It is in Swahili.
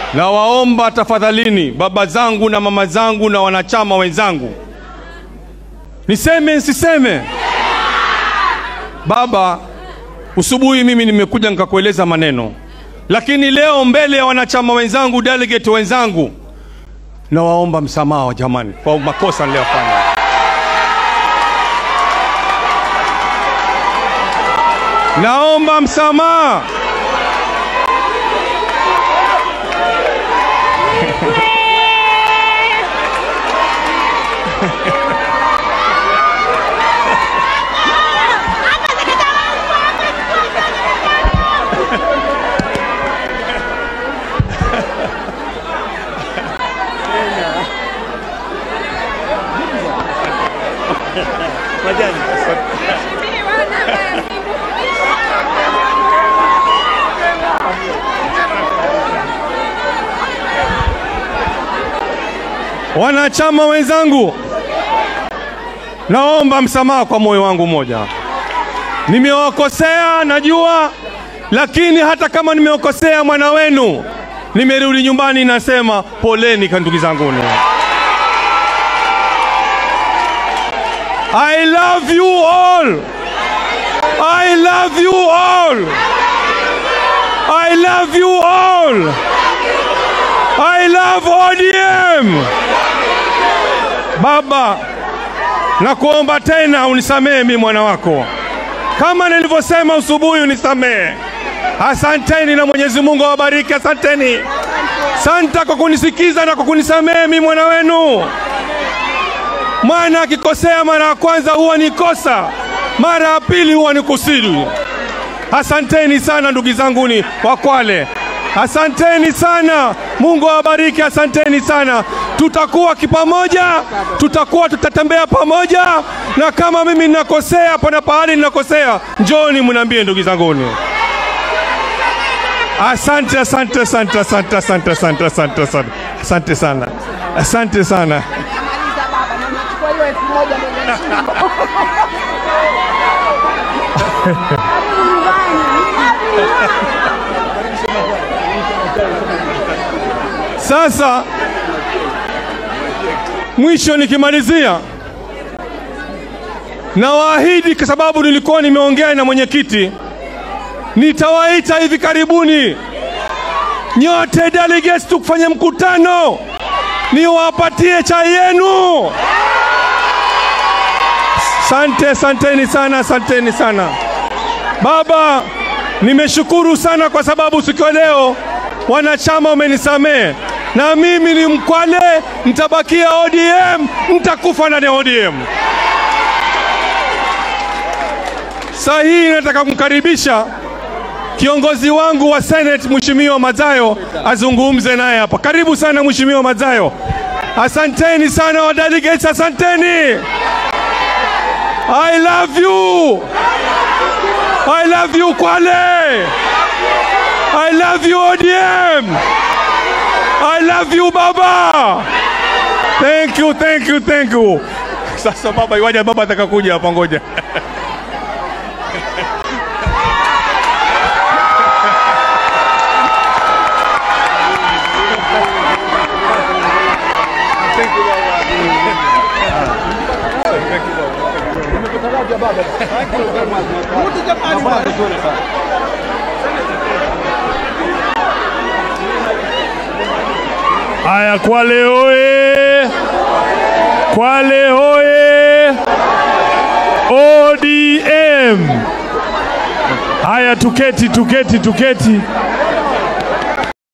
Nawaomba tafadhalini, baba zangu na mama zangu na wanachama wenzangu, niseme nsiseme? Baba, usubuhi mimi nimekuja nikakueleza maneno, lakini leo mbele ya wanachama wenzangu, delegate wenzangu, nawaomba msamaha jamani, kwa makosa niliyofanya. Naomba msamaha. Wanachama wenzangu, naomba msamaha kwa moyo wangu mmoja. Nimewakosea najua, lakini hata kama nimewakosea mwana wenu, nimerudi nyumbani nasema poleni kwa ndugu zanguni. I love you all. I love you all. I love you all. I love ODM. Baba, nakuomba tena unisamehe mimi mwana wako, kama nilivyosema usubuhi, unisamehe. Asanteni na Mwenyezi Mungu awabariki. Asanteni, santa kwa kunisikiza na kwa kunisamehe mimi mwana wenu. Mwana akikosea mara ya kwanza huwa ni kosa, mara ya pili huwa ni kusudi. Asanteni sana ndugu zanguni wa Kwale, asanteni sana. Mungu awabariki, asanteni sana. Tutakuwa kipamoja, tutakuwa tutatembea pamoja, na kama mimi ninakosea, pana pahali ninakosea, njoni mniambie ndugu zanguni. Asante, asante, asante, asante, asante, asante, asante, asante, asante sana, asante sana. Namaliza baba, na nachukua hiyo elfu moja ndio nimeshinda. Karibu nyumbani. Sasa mwisho nikimalizia, nawaahidi kwa sababu nilikuwa nimeongea na mwenyekiti, nitawaita hivi karibuni nyote delegates tukufanya mkutano, niwapatie chai yenu. Sante, santeni sana, asanteni sana. Baba, nimeshukuru sana kwa sababu siku ya leo wanachama wamenisamehe, na mimi ni Mkwale, nitabakia ODM, nitakufa ndani ya ODM. Saa hii nataka kumkaribisha kiongozi wangu wa Senate Mheshimiwa Mazayo azungumze naye hapa. Karibu sana Mheshimiwa Mazayo. Asanteni sana wa delegates, asanteni. I love you. I love you Kwale. I love you ODM. I love you Baba. Thank you, thank you, thank you. Sasa baba, iwaje baba atakakuja hapa, ngoja. Haya, Kwale oye! Kwale oye! ODM! Haya, tuketi, tuketi, tuketi.